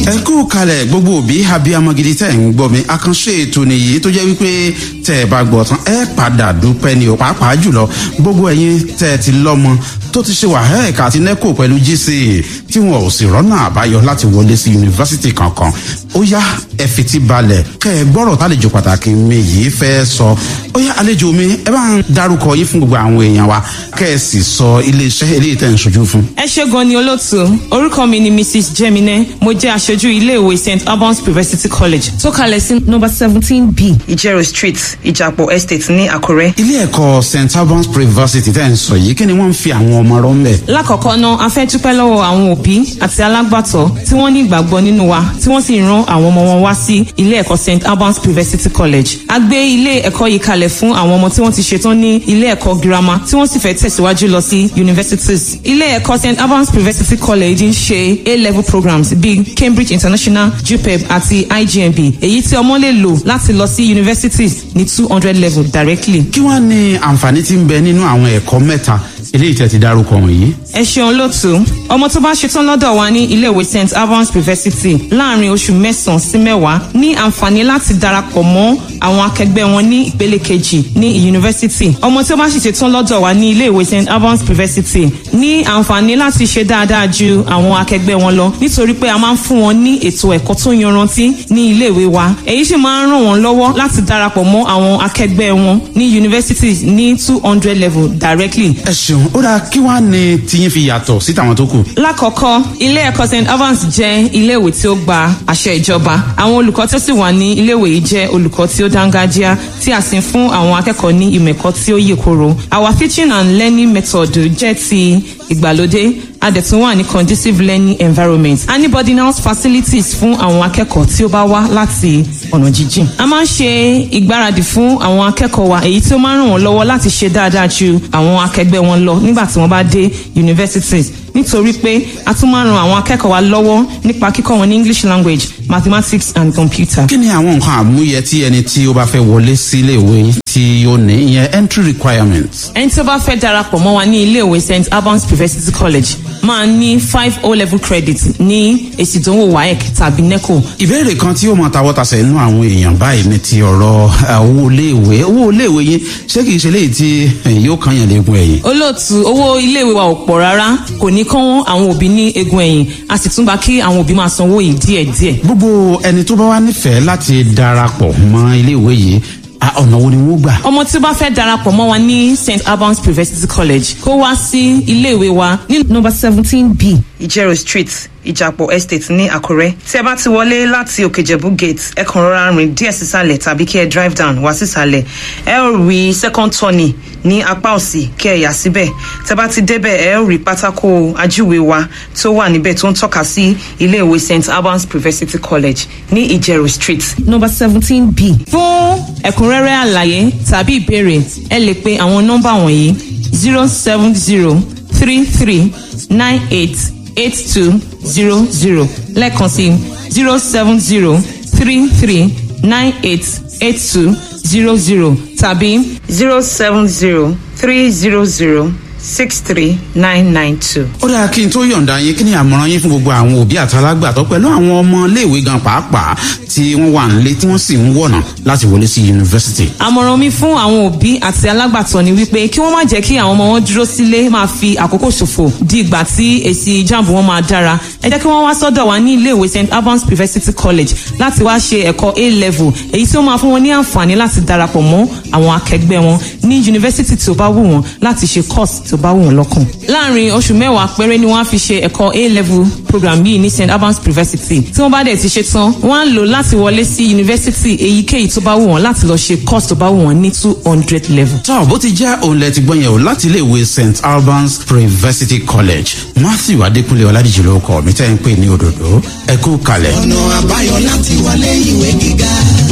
ẹ kú kalẹ̀ gbogbo òbí abiyamọ gidi tẹ̀ ń gbọ́ mi àkànṣe ètò nìyí tó jẹ́ wípé tẹ̀ ẹ bá gbọ́ tán ẹ padà dúpẹ́ ni ò pàápàá jùlọ gbogbo ẹ̀yin tẹ̀ ẹ ti lọ́mọ tó ti ṣe wàhálà àti nẹ́kò pẹ̀lú gca tí wọn ò sì rọ́nà àbáyọ láti wọlé sí yunifásitì kankan ó yá ẹ fetí balẹ̀ kẹ́ ẹ gbọ́rọ̀ tálejò pàtàkì mi yìí fẹ́ sọ ó yá àlejò mi ẹ bá ń darúkọ yín fún gbogbo àwọn èèyàn wa kẹ́ ẹ sì sọ iléeṣẹ́ eléyìí tẹ̀ ń ṣojú fún. ẹ ṣe gan ni olóòtú orúkọ mi ni mrs jemine mo jẹ aṣojú iléèwé st albans university college tó kalẹ̀ sí nọmba seventeen b ìjẹrò street ìjàpọ̀ estate ní àkúrẹ́. ilé ẹ̀kọ́ st albans university tẹ̀ ń sọ yìí kí ni wọ́n ń fi àwọn ọmọ rọ́ ń bẹ̀. lákọ̀ọ́kọ́ náà a fẹ́ dúpẹ́ lọ́wọ́ àwọn òbí àti alágbàtọ́ tí wọ́n ní ìgbàgbọ́ nínú wa tí wọ́n sì ran àwọn ọmọ wọn wá sí ilé ẹ̀kọ́ st albans university college. a gbé ilé ẹ̀kọ́ yìí kalẹ̀ fún àwọn ọmọ tí wọ́n ti ṣetán ní ilé ẹ̀kọ́ girama tí wọ́n sì fẹ́ tẹ̀síwájú lọ sí universities. ilé ẹ̀kọ́ st albans university college ń ṣe a-level programs bíi cambridge international jupeb àti igmb èyí tí ọmọ lè lò láti lọ sí universities ní two hundred level directly. kí wàá ní àǹfààní tí ń bẹ nínú àwọn ẹ̀kọ́ mẹ́ta eléyìí tẹ̀ ti dárúkọ wọ̀nyí. ẹ ṣeun lótú ọmọ tó bá ṣetán lọ́dọ̀ wa ní iléèwé st albans university láàrin oṣù mẹ́sàn-án sí mẹ́wàá ní àǹfààní láti darapọ̀ mọ́ àwọn akẹgbẹ́ wọn ní ìpele kejì ní yunifásitì ọmọ tí ó bá sì ṣetán lọ́dọ̀ wa ní iléèwé st albans university ní àǹfààní láti ṣe dáadáa ju àwọn akẹgbẹ́ wọn lọ nítorí pé a máa ń fún wọn ní ètò ẹ̀kọ́ tó yanrantí ní iléèwé wa èyí sì máa ń ràn wọ́n lọ́wọ́ láti darapọ̀ mọ́ àwọn akẹgbẹ́ wọn ní yunifásitì ní two hundred level directly. ẹ ṣeun ó dáa kí wàá ní tiyín fi yàtọ̀ sí tàwọn tó kù. lákọ̀ọ́kọ́ ilé ẹ̀kọ́ st evans jẹ́ iléèwé tí ó gba àṣẹ ìjọba àwọn olùkọ́ tó sì wà ní iléèwé yìí jẹ́ olùkọ́ tí ó dángájíá tí a sì ń fún àwọn akẹ́kọ̀ọ́ ní ìmẹ̀kọ́ tí ó yè koro our teaching and learning method jẹ́ ti ìgbàlódé a dẹ̀ tún wà ní conducive learning environment a ní boarding house facilities fún àwọn akẹ́kọ̀ọ́ tí ó bá wá láti ọ̀nà jíjìn. a máa ń ṣe ìgbáradì fún àwọn akẹ́kọ̀ọ́ wa èyí tí ó máa ń ràn wọ́n lọ́wọ́ láti ṣe dáadáa ju àwọn akẹgbẹ́ wọn lọ nígbà tí wọ́n bá dé universities nítorí pé a tún máa ń ran àwọn akẹ́kọ̀ọ́ wa lọ́wọ́ nípa kíkọ́ wọn ní english language mathematics and computer. kí ni àwọn nǹkan àmúyẹ tí ẹni tí ó bá fẹ́ wọlé sí iléèwé yín tí ó ní ìyẹn entry requirements. ẹni tí ó bá fẹ́ darapọ̀ mọ́ wa ní iléèwé st albans university college máa ní five o level credit ní èsì ìdánwò waec tàbí neco. ìbéèrè kan tí ó mọ tawọ́tasẹ̀ inú àwọn èèyàn báyìí ní ti ọ̀rọ̀ owó iléèwé owó iléèwé yín ṣé kìí ṣe léyìí tí yóò kàn yàn léegun ẹ̀yìn. olóòtú owó iléèwé wa ò pọ̀ rárá kò ní kán àwọn òbí ní egun ẹ̀yìn a sì tún gba kí àwọn òbí máa sanwó yìí díẹ̀díẹ̀. gbogbo ẹni tó bá wá nífẹ̀ẹ́ láti darapọ̀ mọ́ iléèwé yìí ọ̀nà wo ni wọ́n gbà. ọmọ tí ó bá fẹ́ darapọ̀ mọ́ wa ní st albans university college kó wá sí iléèwé wa ní nọmba seventeen b ìjẹrò street ìjàpọ̀ estate ní àkúrẹ́ tí ẹ bá ti wọlé láti òkèjẹ̀bú gate ẹ kàn rọra rìn díẹ̀ sísàlẹ̀ tàbí kí ẹ drive down wá sísàlẹ̀ ẹ ó rí second turning ní apá òsì kí ẹ yà síbẹ̀ tẹ bá ti débẹ̀ ẹ ó rí pátákó ajúwe wa tó wà níbẹ̀ tó ń tọ́ka sí iléèwé st albans university college ní ìjẹrò street nọmba seventeen b fún ẹ̀kúnrẹ́rẹ́ àlàyé tàbí ìbéèrè ẹ lè pe àwọn nọ́mbà wọ̀nyí zero seven zero three three nine eight eight two zero zero lẹ́ẹ̀kan sí zero seven zero three three nine eight eight two zero zero tàbí zero seven zero three zero zero six three nine nine two. ó dáa kí n tó yọ̀ǹda yín kí ni àmọ̀ràn yín fún gbogbo àwọn òbí àtàlágbàtọ́ pẹ̀lú àwọn ọmọ iléèwé gan pàápàá tí wọ́n wà nílé tí wọ́n sì ń wọ̀nà láti wọlé sí yunifásitì. àmọ̀ràn mi fún àwọn òbí àti alágbàtọ́ ni wípé kí wọ́n má jẹ́ kí àwọn ọmọ wọn dúró sílé máa fi àkókò ṣòfò di ìgbà tí èsì jamb wọn máa dára ẹ jẹ́ kí wọ́n wá sọ́dọ̀ wa ní iléèwé st albans university college láti wá ṣe ẹ̀kọ́ a level èyí tí ó máa fún wọn ní àǹfààní láti darapọ̀ mọ́ àwọn akẹgbẹ́ wọn ní yunifásitì tí ó bá wù wọ́n láti ṣe course tó bá wù wọ́n lọ́kàn. láàrin oṣù mẹ́wàá péré ni wọ́n á fi ṣe ẹ̀kọ́ a level program yìí ní st albans university tí wọ́n bá dẹ̀ ti ṣe tán wọ́n á lò láti wọlé sí yunifásitì èyíkéyìí tó bá wù wọ́n láti lọ ṣe course tó bá wù wọ́n ní two hundred level. tọ́ bó ti jẹ́ òun lẹ ti gbọ́n yẹn o láti iléèwé st albans university college matthew adékúnlé ọládìjì ló kọ́ mi tẹ́ ń pè ní òdòdó ẹ kú kalẹ̀. ọ̀nà àbáyọ láti wọlé ìwé gíga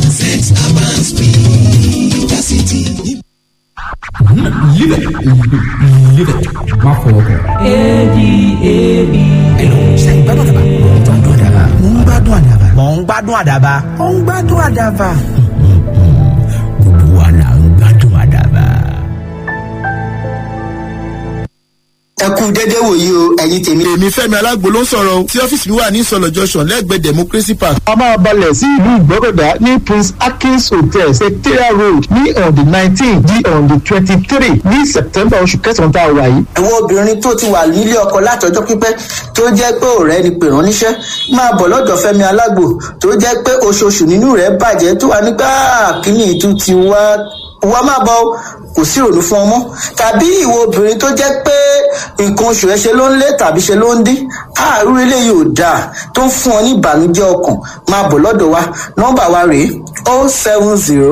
st albans university. Live it. Live it. Má fọwọ́ kàn. A-D-A-B. Hello, ṣe ìgbádùn àdàbà? Mo ń gbádùn àdàbà. Mo ń gbádùn àdàbà. Mo ń gbádùn àdàbà. Mo ń gbádùn àdàbà. Gbogbo wa là ń ẹ kú dédé wòyí o ẹ̀yin tèmi. èmi fẹ́mi alágbo ló ń sọ̀rọ̀ o tí ọ́fíìsì mi wà ní ìsọ̀lọ̀ junction lẹ́gbẹ̀ẹ́ democracy park. a máa balẹ̀ sí ìlú ìgbọ́kọ̀dá ní prince akins hotel secretariat road ní on the nineteen di on the twenty-three ní september oṣù kẹsàn-án tá a wà yìí. àwọn obìnrin tó ti wà nílé ọkọ látọjọ́ pípẹ́ tó jẹ́ pé ọ̀rẹ́ ni pè rán níṣẹ́ máa bọ̀ lọ́dọ̀ fẹ́mi alágbo tó jẹ́ pé oṣooṣù nínú rẹ̀ bàjẹ́ tó wà nígbà kíní ìtú ti wá wá máa bọ̀ kò sí ìrònú fún ọmọ tàbí ìwọ obìnrin tó jẹ́ pé nǹkan oṣù ẹ ṣe ló ń lé tàbí ṣe ló ń dín àárú eléyìí ò dáa tó ń fún ọ ní ìbànújẹ́ ọkàn máa bọ̀ lọ́dọ̀ wa nọ́mbà wa rèé o seven zero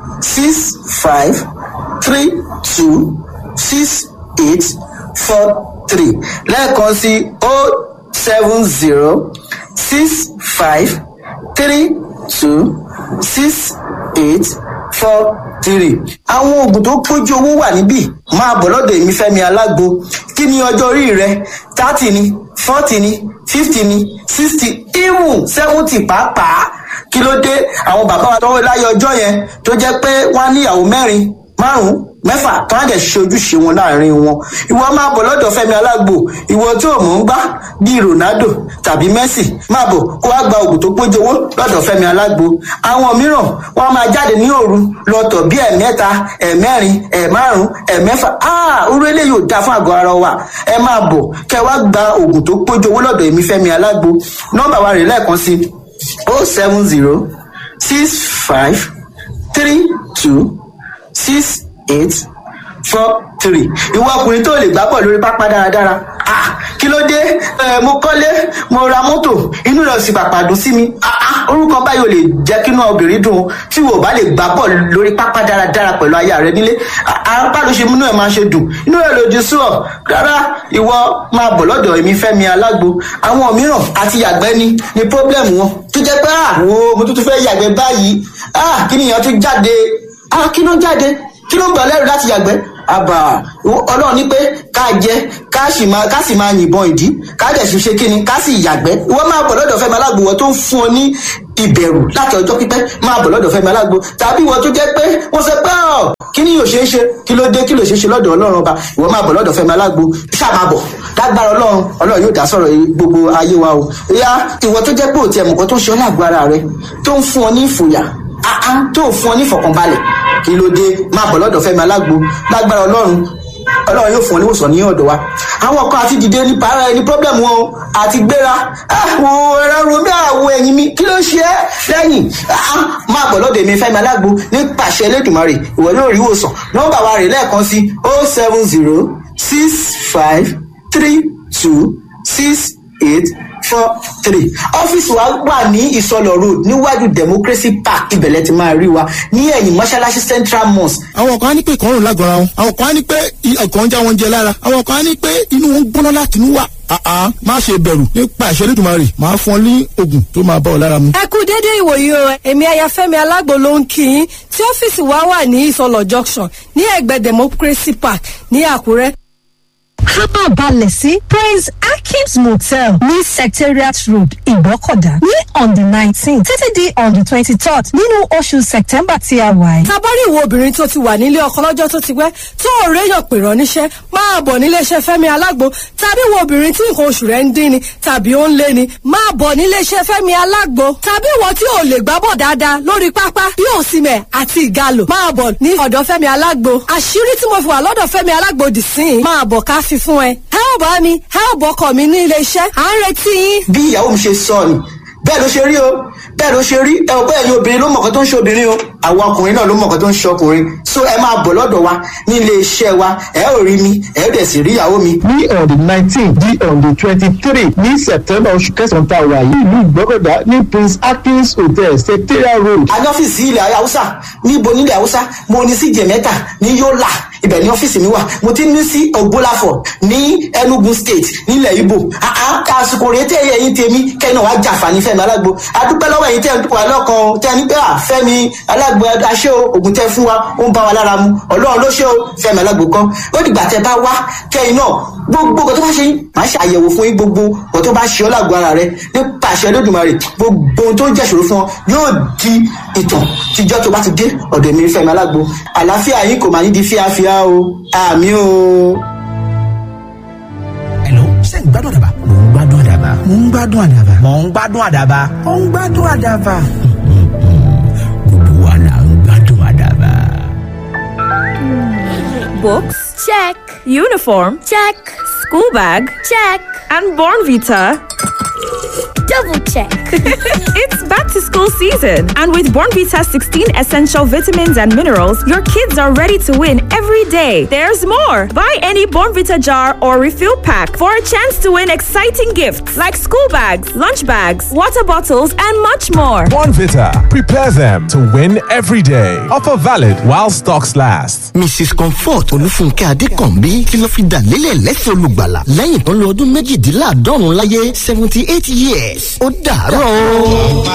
six five three two six eight four three lẹ́ẹ̀kan sí o seven zero six five three two six eight four three. àwọn oògùn tó pójú owó wà níbí máa bọ̀ lọ́dọ̀ èmi fẹ́mi alágbo kí ni ọjọ́ orí rẹ thirty ni forty ni fifty ni sixty even seventy pàápàá kí ló dé àwọn bàbá wa tọwọ́ láyé ọjọ́ yẹn tó jẹ́ pé wọ́n á níyàwó mẹ́rin márùn-ún mẹ́fà tó á dẹ̀ ṣe ojúṣe wọn láàrin wọn ìwọ máa bọ̀ lọ́dọ̀ fẹ́mi alágbo ìwọ tí ò mọ̀ ń gbá bíi ronaldo tàbí messi máa bọ̀ kó wá gba oògùn tó pójú owó lọ́dọ̀ fẹ́mi alágbo àwọn mìíràn wọ́n á máa jáde ní òru lọ́tọ̀ bíi ẹ̀mẹ́ta ẹ̀mẹ́rin ẹ̀márùn ẹ̀mẹ́fà áà orú eléyìí ò dáa fún àgọ́ ara wa ẹ máa bọ̀ kẹ́ wá gba oògùn tó pójú owó lọ́dọ̀ èmi fẹ́mi alágbo nọ́mbà wa rè lẹ́ẹ̀kan sí o seven zero six five three two six eight four three ìwọ ọkùnrin tó lè gbá bọ̀ lórí pápá dáradára ah kí ló dé ẹ mo kọ́lé mo ra mọ́tò inú rẹ̀ sì pàpà dùn sí mi ah ah orúkọ báyìí ò lè jẹ́ kínú obìnrin dùn tí wò bá lè gbá bọ̀ lórí pápá dáradára pẹ̀lú aya rẹ nílé apá ló ṣe múnú ẹ̀ máa ṣe dùn inú rẹ̀ lòdì sí ọ rárá ìwọ máa bọ̀ lọ́dọ̀ èmi fẹ́mi alágbo àwọn mìíràn àti yàgbẹ́ ni ni pọ́blẹ́mù wọn tó jẹ́ pé ah wo mo tún tún fẹ́ yàgbẹ́ báyìí ah kí nìyẹn tún jáde ah kí ló ń jáde kí ló ń gbà lẹ́rù láti yàgbẹ́ àbà ọlọ́run ní pé ká jẹ ká sì máa ká sì máa yìnbọn ìdí ká dẹ̀ sì ṣe kíni ká sì yàgbẹ́ ìwọ máa bọ̀ lọ́dọ̀ fẹ́mi alágbo wọ́n tó ń fún ọ ní ìbẹ̀rù láti ọjọ́ pípẹ́ máa bọ̀ lọ́dọ̀ fẹ́mi alágbo tàbí ìwọ tó jẹ́ pé wọ́n sọ pé ọ̀ kí ni yóò ṣe é ṣe kí ló dé kí ló ṣe é ṣe lọ́dọ̀ ọlọ́run ọba ìwọ máa bọ̀ lọ́dọ̀ fẹ́mi alágbo ṣáà máa bọ̀ lágbára ọlọ́run ọlọ́run yóò dá sọ̀rọ̀ gbogbo ayé wa o ìyá ìwọ tó jẹ́ pé òtí ẹ̀mùkọ́ tó ń ṣe ọ́ lágbo ara rẹ tó ń fún ọ ní ìfòyà àá tó fún ọ ní ìfọ̀kànbalẹ̀ kí ló dé máa bọ̀ lọ́dọ̀ fẹ́mi alágbo lágbára ọlọ́run ọlọ́run yóò fún ọ níwòsàn ní ọ̀dọ̀ wa àwọn kan àti dìde nípa ara ẹni pọ́blẹ́mù wọn o àti gbéra àwọn ẹ̀rọ romi àwọ̀ ẹ̀yìn mi kí ló ṣe é lẹ́yìn máa bọ̀ lọ́dọ̀ èmi fẹ́mi alágbo nípasẹ̀ elédùnmarè ìwọ yóò rí ìwòsàn nọ́mbà wa rè lẹ́ẹ̀kan sí o seven zero six five three two six eight four three ọ́fíìsì wa wà ní ìsọlọ̀ road níwájú democracy park ibẹ̀lẹ̀ ti máa rí wa ní ẹ̀yìn mọ́ṣáláṣí central mosque. àwọn kan á ní pé ìkọrùn lágọ̀ọ́ra wọn àwọn kan á ní pé ọkàn ń já wọn jẹ lára àwọn kan á ní pé inú wọn gbóná láti inú wà àá má ṣe bẹ̀rù nípa ìṣẹ́lẹ̀ ìdùnmọ̀rì máa fún ọ ní oògùn tó máa bá ọ lára mu. ẹ kú dédé ìwòyí o èmi ayafẹ́mi alágbo ló ń kí yín tí ọ́fíìsì wa wà ní ìsọlọ̀ junction ní ẹ̀gbẹ́ democracy park ní àkúrẹ́ kábà balẹ̀ sí praise akim's motel ní secretariat road ìgbọ́kọ̀dá ní on the nineteen títí di on the twenty-third nínú oṣù september tí a wà yìí. tabari ìwo obìnrin tó ti wà nílé ọkọ lọ́jọ́ tó ti pẹ́ tó ò réyàn pè rán níṣẹ́ máa bọ̀ níléeṣẹ́ fẹ́mi alágbo tàbí ìwo obìnrin tí nǹkan oṣù rẹ̀ ń dín ni tàbí ó ń lé ni máa bọ̀ níléeṣẹ́ fẹ́mi alágbo tàbí ìwọ tí ò lè gbábọ̀ dáadáa lórí pápá bí òsìmẹ̀ àti ìgalò máa bọ̀ ní ọ̀dọ̀ fẹ́mi alágbo àṣírí tí mo fi wà lọ́dọ̀ fẹ́mi alágbo dì sí i máa bọ̀ ká fi fún ẹ ẹ ò bá mi ẹ ò bọkọ mi ní iléeṣẹ́ à ń retí yín. bí ìyàwó mi ṣe sọ ni bẹ́ẹ̀ ló ṣe rí o bẹ́ẹ̀ ló ṣe rí ẹ ò bẹ́ẹ̀ ni obìnrin ló mọ̀ọ́kọ́ tó ń ṣe obìnrin o àwọn ọkùnrin náà ló mọ̀ọ́kọ́ tó ń ṣe ọkùnrin so ẹ máa bọ̀ lọ́dọ̀ wa ní ilé iṣẹ́ wa ẹ ò rí mi ẹ ò dẹ̀ sì rí ìyàwó mi. ní on the nineteen di on the twenty-three ní september oṣù kẹsàn-án tá a wà yìí ìlú ìgbọ́kọ̀dá ní prince akins hotel secretariat road. a ní ọ́fíìsì ilẹ̀ haúsá níbo nílẹ̀ haúsá mo ní sí jẹ̀mẹ́ta ní yọ́là ibẹ̀ ní ọ́fíìsì mi wà mo ti ní sí ògbólàfọ̀ ní enugu state nílẹ̀ ibo àsìkò rèé tẹ́ ẹ̀yìn tèmi kẹ́ni wàá jàǹfààní fẹ́mi alágbo adúpẹ́ lọ́wọ́ ẹ̀yìn tẹ́ wà lọ́kàn tẹ́ ní pé fẹ́mi alágbo aṣẹ́ o ògùn tẹ́ fún wa ó ń bá wa lára mu ọlọ́run ló ṣe o fẹ́mi alágbo kan ó dìgbà tẹ́ bá wá kẹ́yìn náà gbogbo nǹkan tó bá ṣe yín màá ṣe àyẹ̀wò fún yín gbogbo nǹkan tó bá ṣe ọ́ lágbo ara rẹ nípa àṣẹ lódùmarè gbogbo ohun tó ń jẹ́ṣòro fún ọ yóò di ìtàn tíjọ́ tó bá ti dé ọ̀dọ̀ mi fẹ́mi alágbo àlàáfíà yín kò máa ní di fíafíà o àmì o. gbádùn àdàbà mò ń gbádùn àdàbà mò ń gbádùn àdàbà mò ń gbádùn àdàbà mò ń gbádùn àdàbà. gbogbo wa là ń gbádùn àdàbà. Books? Check. Uniform? Check. School bag? Check. And Born Vita? Double check. it's back to school season, and with Born Vita's 16 essential vitamins and minerals, your kids are ready to win every day. There's more. Buy any Born Vita jar or refill pack for a chance to win exciting gifts like school bags, lunch bags, water bottles, and much more. Bonvita. Prepare them to win every day. Offer valid while stocks last. mrs comfort olúfúnkẹ́ adékànbí tí ló fi dà lélẹ̀ lẹ́sẹ̀ olùgbàlà lẹ́yìn tó ń lo ọdún méjìdínláàádọ́rùn láyé seventy eight years ó dàárọ̀.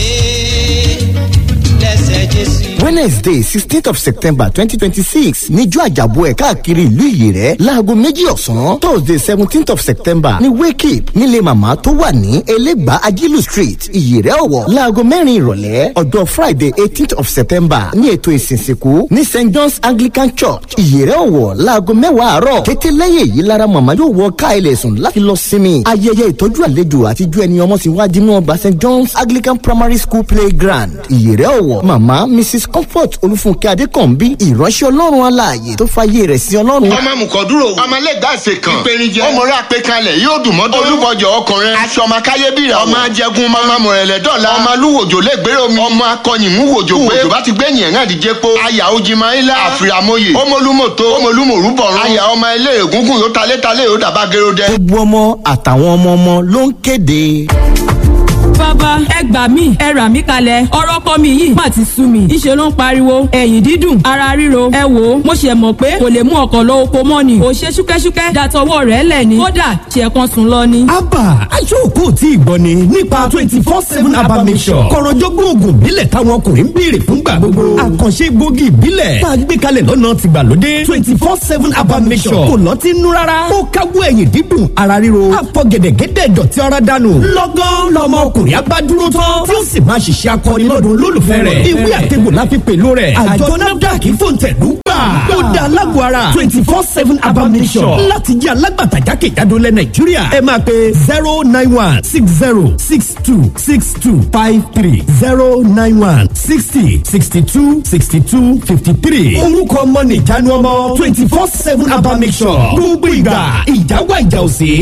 wednesday sixteenth of september twenty twenty six níjọ́ àjàbọ̀ ẹ̀ káàkiri ìlú ìyèrẹ́ láago méjì ọ̀sán thursday seventeenth of september ní wake up nílé màmá tó wà ní elégbà ajílù street ìyèrẹ́ ọ̀wọ̀ láago mẹ́rin ìrọ̀lẹ́ ọjọ́ friday eighteenth of september ní ètò ìsìnsìnkú ní st john's anglican church ìyèrẹ́ ọ̀wọ̀ láago mẹ́wàá àárọ̀ kété lẹ́yìn èyí lára màmá yóò wọ ká ilẹ̀ sùn láti lọ sinmi ayẹyẹ ìtọ́jú àlejò àtijọ́ ẹni ọmọ sí wájú ní ọgbà st john's anglican primary school playground ìyèrẹ́ ọ̀wọ̀ màmá mrs comfort olúfúnkẹ́ adékànbí ìránṣẹ́ ọlọ́run aláàyè tó fàyè rẹ̀ sí ọlọ́run. ọmọ mùkọ́dúró ọmọ lẹ́gbàsẹ̀ kan ìpèníjẹ ọmọọrẹ àpẹkalẹ̀ yóò dùn mọ́tò olúbọjọ ọkùnrin aṣọ ọmọ káyébìrà ọmọ ajẹgun ọmọ mọ̀rẹ̀lẹ̀ dọ́là ọmọ alúwòjò lẹ́gbẹ̀rẹ̀ omi ọmọ akọyìnmúwòjò pé òjò bá ti gbẹ̀yìn ẹ̀rán àdìjẹ́ po aya ojimayila àfìràmọye ọmọlúmọ̀tò ọmọlúmọ̀rúbọ̀rún aya ọmọ ilé ègúngún yóò talẹ́talẹ́ yóò dàbá gẹ́rọ́dẹ́. gbogbo ọmọ àtàwọn ọmọ ọmọ ló ń kéde. bàbá ẹ gbà mí ẹ rà mí kalẹ̀ ọ̀rọ̀ kọ́ mi yìí má ti sú mi ìṣe ló ń pariwo ẹ̀yìn dídùn ara ríro ẹ wò ó mo ṣe mọ̀ pé kò lè mú ọkọ̀ lọ oko mọ́ ni kò ṣe ṣúkẹ́ṣúkẹ́ dàtọwọ́ rẹ̀ lẹ̀ ni kódà ṣe kan sùn lọ ni. abba aṣọ́kù tí ìgbọ́ ni nípa twenty four seven abba mission kọ̀rọ̀jọ́gbọ́n oògùn ìbílẹ̀ táwọn ọkùnrin ń béèrè fúngbà gbogbo àkànṣe gbòógì ìbílẹ̀ tá a gbé kalẹ̀ lọ́nà tìgbàlódé twenty four seven abba mission kò lọ́ọ́ ti nú rárá ó káwọ́ ẹ̀yìn dídùn ara ríro àfọ̀gẹ̀dẹ̀gẹ̀dẹ̀ dọ̀tí ara dànù lọ́gán lọ́mọ ọkùnrin abá dúró tán tí ó sì máa ṣiṣẹ́ akọni lọ́dún olólùfẹ́ rẹ̀ ìwé àtẹ̀gbò la fi pẹ̀lú rẹ̀ àjọ nafdac fòǹtẹ̀lú gbà ó da alágbó ara twenty four seven abamisọ̀ láti jẹ́ alágbàtà jákèjádò lẹ̀ nàìjíríà ẹ máa pe zero nine one six zero six two six two five three zero nine one sixty sixty two sixty two fifty three orúkọ ọmọ nìjánu ọmọ twenty four seven abamisọ̀ gbogbo ìgbà ìjáwá ìjà òsè